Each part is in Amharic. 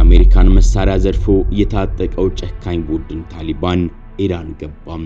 የአሜሪካን መሳሪያ ዘርፎ የታጠቀው ጨካኝ ቡድን ታሊባን ኢራን ገባም።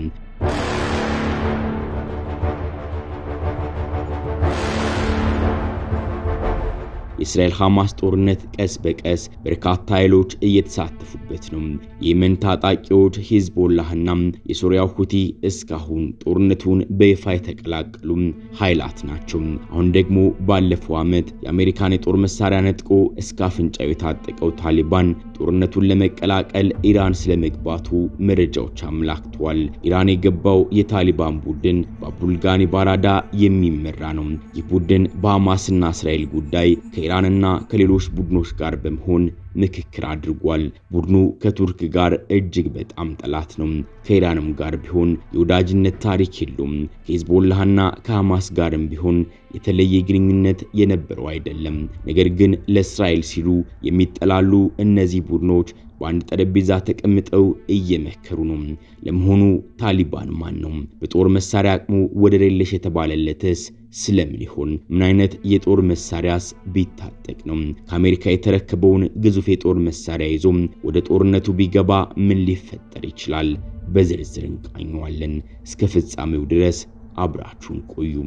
የእስራኤል ሐማስ ጦርነት ቀስ በቀስ በርካታ ኃይሎች እየተሳተፉበት ነው። የየመን ታጣቂዎች ሂዝቦላህና የሶሪያው ሁቲ እስካሁን ጦርነቱን በይፋ የተቀላቀሉ ኃይላት ናቸው። አሁን ደግሞ ባለፈው ዓመት የአሜሪካን የጦር መሳሪያ ነጥቆ እስከ አፍንጫው የታጠቀው ታሊባን ጦርነቱን ለመቀላቀል ኢራን ስለመግባቱ መረጃዎች አመላክተዋል። ኢራን የገባው የታሊባን ቡድን በአብዱልጋኒ ባራዳ የሚመራ ነው። ይህ ቡድን በሐማስና እስራኤል ጉዳይ ከኢራንና ከሌሎች ቡድኖች ጋር በመሆን ምክክር አድርጓል። ቡድኑ ከቱርክ ጋር እጅግ በጣም ጠላት ነው። ከኢራንም ጋር ቢሆን የወዳጅነት ታሪክ የለውም። ከሂዝቦላህና ከሐማስ ጋርም ቢሆን የተለየ ግንኙነት የነበረው አይደለም። ነገር ግን ለእስራኤል ሲሉ የሚጠላሉ እነዚህ ቡድኖች በአንድ ጠረጴዛ ተቀምጠው እየመከሩ ነው። ለመሆኑ ታሊባን ማን ነው? በጦር መሳሪያ አቅሙ ወደር የለሽ የተባለለትስ ስለምን ይሆን? ምን አይነት የጦር መሳሪያስ ቢታጠቅ ነው? ከአሜሪካ የተረከበውን ግዙፍ የጦር መሳሪያ ይዞ ወደ ጦርነቱ ቢገባ ምን ሊፈጠር ይችላል? በዝርዝር እንቃኘዋለን። እስከ ፍጻሜው ድረስ አብራችሁን ቆዩም።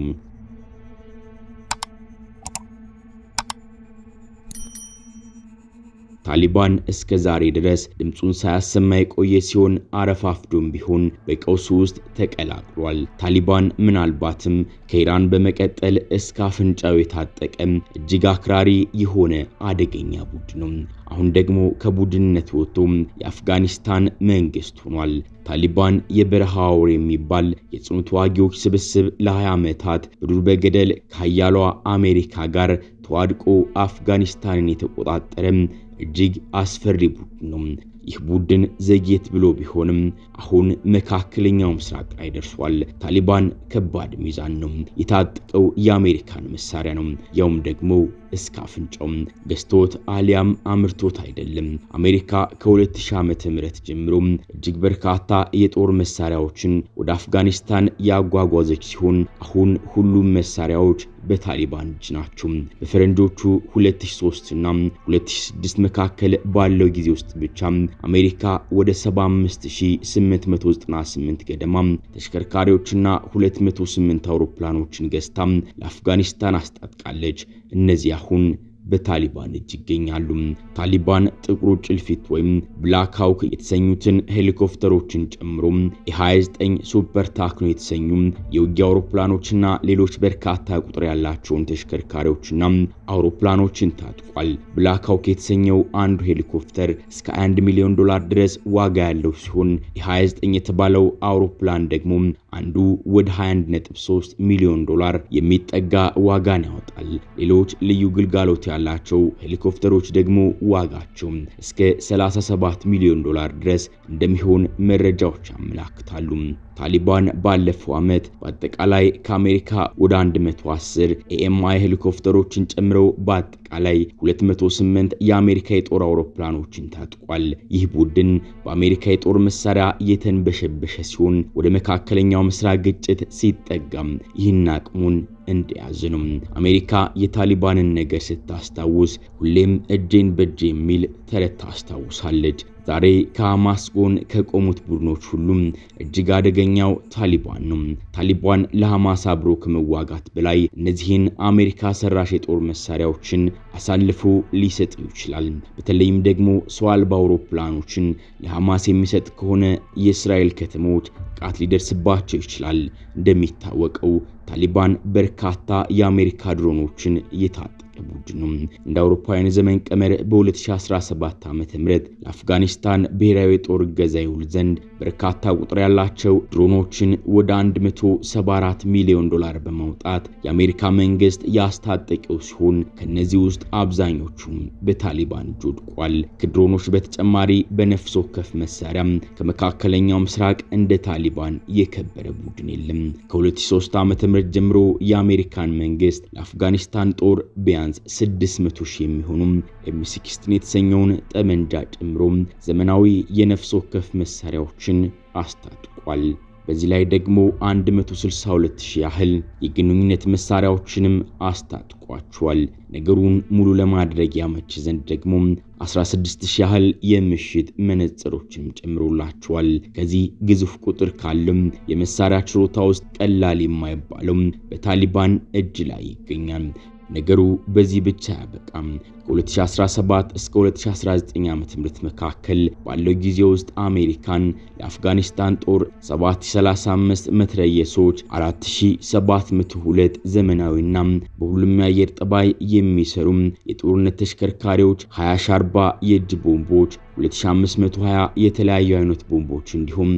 ታሊባን እስከ ዛሬ ድረስ ድምፁን ሳያሰማ የቆየ ሲሆን አረፋፍዶም ቢሆን በቀውሱ ውስጥ ተቀላቅሏል። ታሊባን ምናልባትም ከኢራን በመቀጠል እስከ አፍንጫው የታጠቀም እጅግ አክራሪ የሆነ አደገኛ ቡድን ነው። አሁን ደግሞ ከቡድንነት ወጥቶ የአፍጋኒስታን መንግስት ሆኗል። ታሊባን የበረሃ አውሬ የሚባል የጽኑ ተዋጊዎች ስብስብ ለ20 ዓመታት በዱር በገደል ከሀያሏ አሜሪካ ጋር ተዋድቆ አፍጋኒስታንን የተቆጣጠረም እጅግ አስፈሪ ቡድን ነው። ይህ ቡድን ዘግየት ብሎ ቢሆንም አሁን መካከለኛው ምስራቅ ላይ ደርሷል። ታሊባን ከባድ ሚዛን ነው። የታጠቀው የአሜሪካን መሳሪያ ነው፣ ያውም ደግሞ እስከ አፍንጫው ገዝቶት አሊያም አምርቶት አይደለም። አሜሪካ ከ2000 ዓመተ ምህረት ጀምሮ እጅግ በርካታ የጦር መሳሪያዎችን ወደ አፍጋኒስታን ያጓጓዘች ሲሆን አሁን ሁሉም መሳሪያዎች በታሊባን እጅ ናቸው። በፈረንጆቹ 2003 እና 2006 መካከል ባለው ጊዜ ውስጥ ብቻ አሜሪካ ወደ 75898 ገደማ ተሽከርካሪዎችና 208 አውሮፕላኖችን ገዝታ ለአፍጋኒስታን አስታጥቃለች። እነዚህ አሁን በታሊባን እጅ ይገኛሉ። ታሊባን ጥቁሩ ጭልፊት ወይም ብላክ ሃውክ የተሰኙትን ሄሊኮፕተሮችን ጨምሮ የ29 ሱፐር ታክኖ የተሰኙ የውጊያ አውሮፕላኖችና ሌሎች በርካታ ቁጥር ያላቸውን ተሽከርካሪዎችና አውሮፕላኖችን ታጥቋል። ብላክ ሃውክ የተሰኘው አንዱ ሄሊኮፕተር እስከ 1 ሚሊዮን ዶላር ድረስ ዋጋ ያለው ሲሆን የ29 የተባለው አውሮፕላን ደግሞ አንዱ ወደ 21.3 ሚሊዮን ዶላር የሚጠጋ ዋጋን ያወጣል። ሌሎች ልዩ ግልጋሎት ያላቸው ሄሊኮፕተሮች ደግሞ ዋጋቸው እስከ 37 ሚሊዮን ዶላር ድረስ እንደሚሆን መረጃዎች ያመላክታሉ። ታሊባን ባለፈው ዓመት በአጠቃላይ ከአሜሪካ ወደ 110 ኤኤምአይ ሄሊኮፕተሮችን ጨምረው በአጠቃላይ 208 የአሜሪካ የጦር አውሮፕላኖችን ታጥቋል። ይህ ቡድን በአሜሪካ የጦር መሳሪያ የተንበሸበሸ ሲሆን ወደ መካከለኛው ምስራቅ ግጭት ሲጠጋም ይህን አቅሙን እንደያዘ ነው። አሜሪካ የታሊባንን ነገር ስታስታውስ ሁሌም እጄን በእጄ የሚል ተረት ታስታውሳለች። ዛሬ ከሐማስ ጎን ከቆሙት ቡድኖች ሁሉም እጅግ አደገኛው ታሊባን ነው። ታሊባን ለሐማስ አብሮ ከመዋጋት በላይ እነዚህን አሜሪካ ሰራሽ የጦር መሳሪያዎችን አሳልፎ ሊሰጥ ይችላል። በተለይም ደግሞ ሰው አልባ አውሮፕላኖችን ለሐማስ የሚሰጥ ከሆነ የእስራኤል ከተሞች ጥቃት ሊደርስባቸው ይችላል። እንደሚታወቀው ታሊባን በርካታ የአሜሪካ ድሮኖችን እየታጠቀ ቡድን ነው። እንደ አውሮፓውያን ዘመን ቀመር በ2017 ዓ.ም ለአፍጋኒስታን ብሔራዊ የጦር እገዛ ይውል ዘንድ በርካታ ቁጥር ያላቸው ድሮኖችን ወደ 174 ሚሊዮን ዶላር በማውጣት የአሜሪካ መንግስት ያስታጠቀው ሲሆን ከነዚህ ውስጥ አብዛኞቹም በታሊባን እጅ ወድቋል። ከድሮኖች በተጨማሪ በነፍስ ወከፍ መሳሪያም ከመካከለኛው ምስራቅ እንደ ታሊባን የከበረ ቡድን የለም። ከ2003 ዓ.ም ጀምሮ የአሜሪካን መንግስት ለአፍጋኒስታን ጦር ቢያንስ 600 ሺህ የሚሆኑም ኤም16 የተሰኘውን ጠመንጃ ጨምሮ ዘመናዊ የነፍስ ወከፍ መሳሪያዎችን አስታጥቋል። በዚህ ላይ ደግሞ 162 ሺህ ያህል የግንኙነት መሳሪያዎችንም አስታጥቋቸዋል። ነገሩን ሙሉ ለማድረግ ያመች ዘንድ ደግሞ 16 ሺህ ያህል የምሽት መነጽሮችንም ጨምሮላቸዋል። ከዚህ ግዙፍ ቁጥር ካለም የመሳሪያ ችሮታ ውስጥ ቀላል የማይባለው በታሊባን እጅ ላይ ይገኛል። ነገሩ በዚህ ብቻ አያበቃም። ከ2017 እስከ 2019 ዓ.ም መካከል ባለው ጊዜ ውስጥ አሜሪካን ለአፍጋኒስታን ጦር 735 መትረየሶች፣ 4702 ዘመናዊና በሁሉም የአየር ጠባይ የሚሰሩ የጦርነት ተሽከርካሪዎች፣ 20 ሻርባ የእጅ ቦምቦች 2520 የተለያዩ አይነት ቦምቦች እንዲሁም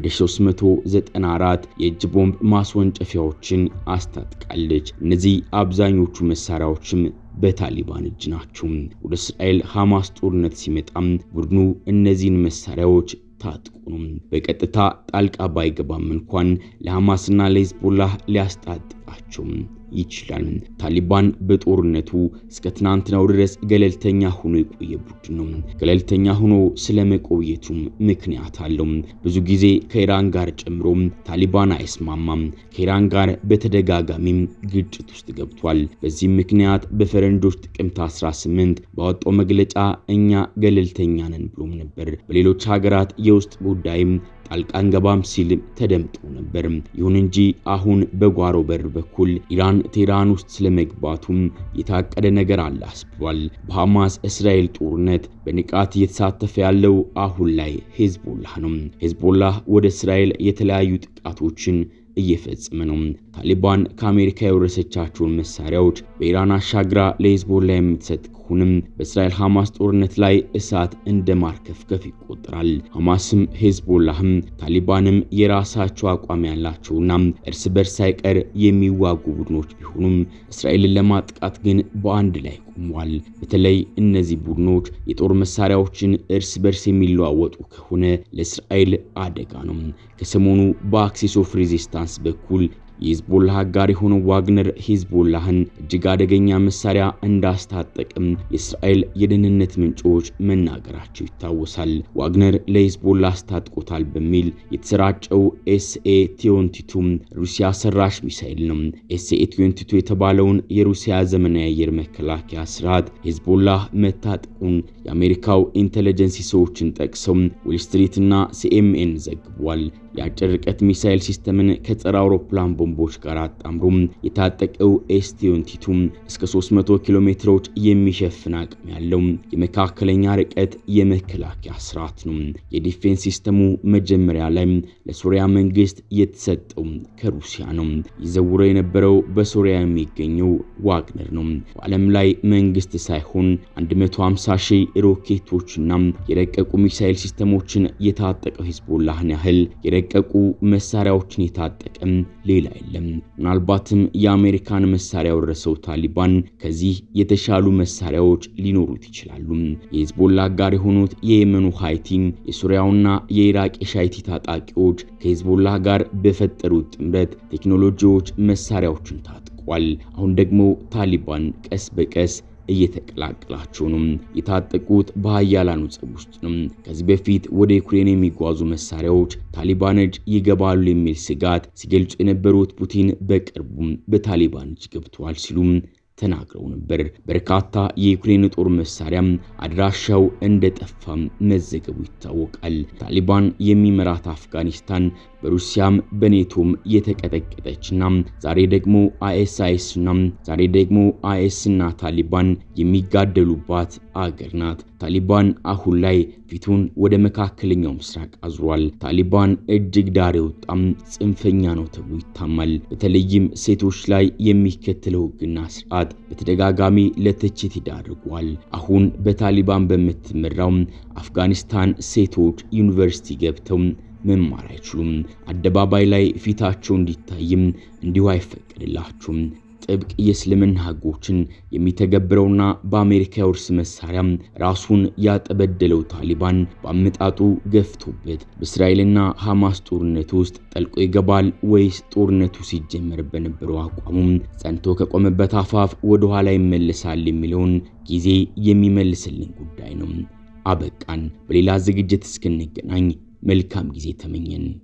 1394 የእጅ ቦምብ ማስወንጨፊያዎችን አስታጥቃለች። እነዚህ አብዛኞቹ መሳሪያዎችም በታሊባን እጅ ናቸው። ወደ እስራኤል ሐማስ ጦርነት ሲመጣም ቡድኑ እነዚህን መሳሪያዎች ታጥቁ ነው። በቀጥታ ጣልቃ ባይገባም እንኳን ለሐማስና ለሂዝቦላህ ሊያስታጥቃቸው ይችላል። ታሊባን በጦርነቱ እስከ ትናንትናው ድረስ ገለልተኛ ሆኖ የቆየ ቡድን ነው። ገለልተኛ ሆኖ ስለመቆየቱም ምክንያት አለው። ብዙ ጊዜ ከኢራን ጋር ጨምሮ ታሊባን አይስማማም። ከኢራን ጋር በተደጋጋሚም ግጭት ውስጥ ገብቷል። በዚህም ምክንያት በፈረንጆች ጥቅምት 18 ባወጣው መግለጫ እኛ ገለልተኛ ነን ብሎም ነበር። በሌሎች ሀገራት የውስጥ ጉዳይም ጣልቃ አንገባም ሲል ተደምጦ ነበር። ይሁን እንጂ አሁን በጓሮ በር በኩል ኢራን ቴህራን ውስጥ ስለመግባቱም የታቀደ ነገር አለ አስብሏል። በሐማስ እስራኤል ጦርነት በንቃት እየተሳተፈ ያለው አሁን ላይ ሄዝቦላህ ነው። ሄዝቦላህ ወደ እስራኤል የተለያዩ ጥቃቶችን እየፈጸመ ነው። ታሊባን ከአሜሪካ የወረሰቻቸውን መሳሪያዎች በኢራን አሻግራ ለሄዝቦላ የምትሰጥ ከሆንም በእስራኤል ሐማስ ጦርነት ላይ እሳት እንደ ማርከፍከፍ ይቆጠራል። ሐማስም ሄዝቦላህም ታሊባንም የራሳቸው አቋም ያላቸውና እርስ በርስ ሳይቀር የሚዋጉ ቡድኖች ቢሆኑም እስራኤልን ለማጥቃት ግን በአንድ ላይ ቆመዋል። በተለይ እነዚህ ቡድኖች የጦር መሳሪያዎችን እርስ በርስ የሚለዋወጡ ከሆነ ለእስራኤል አደጋ ነው። ከሰሞኑ በአክሲስ ኦፍ ሬዚስታንስ በኩል የሂዝቦላህ አጋር የሆነው ዋግነር ሂዝቦላህን እጅግ አደገኛ መሳሪያ እንዳስታጠቅም የእስራኤል የደህንነት ምንጮች መናገራቸው ይታወሳል። ዋግነር ለሂዝቦላ አስታጥቆታል በሚል የተሰራጨው ኤስኤ ቲዮንቲቱ ሩሲያ ሰራሽ ሚሳኤል ነው። ኤስኤ ቲዮንቲቱ የተባለውን የሩሲያ ዘመናዊ የአየር መከላከያ ስርዓት ሂዝቦላህ መታጠቁን የአሜሪካው ኢንቴሊጀንስ ሰዎችን ጠቅሰው ዌል ስትሪት እና ሲኤምኤን ዘግቧል። የአጭር ርቀት ሚሳኤል ሲስተምን ከጸረ አውሮፕላን ቦምቦች ጋር አጣምሮም የታጠቀው ኤስቲዮንቲቱ እስከ 300 ኪሎ ሜትሮች የሚሸፍን አቅም ያለው የመካከለኛ ርቀት የመከላከያ ስርዓት ነው። የዲፌንስ ሲስተሙ መጀመሪያ ላይ ለሶሪያ መንግስት የተሰጠው ከሩሲያ ነው። ይዘውረው የነበረው በሶሪያ የሚገኘው ዋግነር ነው። በዓለም ላይ መንግስት ሳይሆን 150 ሺህ ሮኬቶችና የረቀቁ ሚሳኤል ሲስተሞችን የታጠቀው ሂዝቦላህን ያህል የረቀቁ መሳሪያዎችን የታጠቀም ሌላ የለም። ምናልባትም የአሜሪካን መሳሪያ ወረሰው ታሊባን ከዚህ የተሻሉ መሳሪያዎች ሊኖሩት ይችላሉ። የሂዝቦላ አጋር የሆኑት የየመኑ ሃይቲ፣ የሱሪያውና የኢራቅ የሻይቲ ታጣቂዎች ከሂዝቦላ ጋር በፈጠሩት ጥምረት ቴክኖሎጂዎች መሳሪያዎችን ታጥቋል። አሁን ደግሞ ታሊባን ቀስ በቀስ እየተቀላቀላቸው ነው። የታጠቁት በሀያላኑ ጸብ ውስጥ ነው። ከዚህ በፊት ወደ ዩክሬን የሚጓዙ መሳሪያዎች ታሊባን እጅ ይገባሉ የሚል ስጋት ሲገልጹ የነበሩት ፑቲን በቅርቡም በታሊባን እጅ ገብተዋል ሲሉም ተናግረው ነበር። በርካታ የዩክሬን ጦር መሳሪያም አድራሻው እንደጠፋም መዘገቡ ይታወቃል። ታሊባን የሚመራት አፍጋኒስታን በሩሲያም በኔቶም የተቀጠቀጠችና ዛሬ ደግሞ አይኤስአይስና ዛሬ ደግሞ አይኤስና ታሊባን የሚጋደሉባት አገር ናት። ታሊባን አሁን ላይ ፊቱን ወደ መካከለኛው ምስራቅ አዙሯል። ታሊባን እጅግ ዳር የወጣም ጽንፈኛ ነው ተብሎ ይታማል። በተለይም ሴቶች ላይ የሚከተለው ሕግና ስርዓት በተደጋጋሚ ለትችት ይዳርጓል። አሁን በታሊባን በምትመራው አፍጋኒስታን ሴቶች ዩኒቨርሲቲ ገብተው መማር አይችሉም። አደባባይ ላይ ፊታቸው እንዲታይም እንዲሁ አይፈቀድላቸውም። ጥብቅ የእስልምና ሕጎችን የሚተገብረውና በአሜሪካ የውርስ መሳሪያ ራሱን ያጠበደለው ታሊባን በአመጣጡ ገፍቶበት በእስራኤልና ሐማስ ጦርነት ውስጥ ጠልቆ ይገባል ወይስ ጦርነቱ ሲጀመር በነበረው አቋሙም ጸንቶ ከቆመበት አፋፍ ወደ ኋላ ይመለሳል የሚለውን ጊዜ የሚመልስልን ጉዳይ ነው። አበቃን። በሌላ ዝግጅት እስክንገናኝ መልካም ጊዜ ተመኘን።